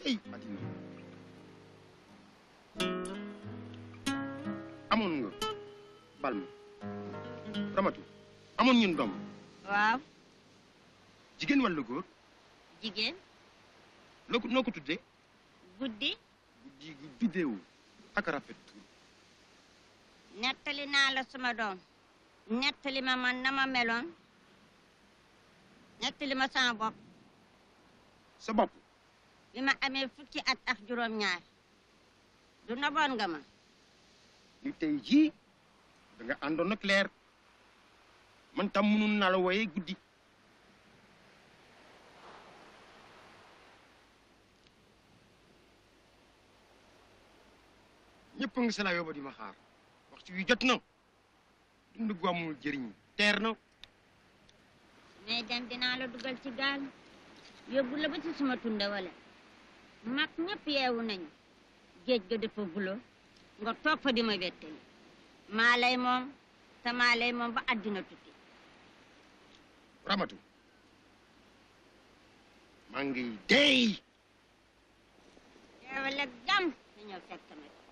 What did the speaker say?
tey addina amoon nga bal ma ramatu amoon ñun doom waaw jigéen walla góor jigéen loo ko noo ko tuddee guddi guddi gu biddeewu ak rafet nettali naa la sama doom nettali ma man na ma meloon nettali ma sama bopp sa bopp bi ma amee fukki at ak juróom-ñaar du noboon nga ma ni tey jii da nga àndoon ak leer man tam mënun naa la wooyee guddi ñëpp a ngi sa la yóbba di ma xaar waxtu wi jot na dund gu amul jëriñ teer na mais dem dinaa la dugal ci gaal yóbbu la ba ci suma tunda wala mag ñëpp yeewu nañu géej ga dafa bulo nga toog fa di ma wettali maa lay moom te maa lay moom ba àddina tukki ramatu maa ngi dey yeewale gam dañoo fekk nag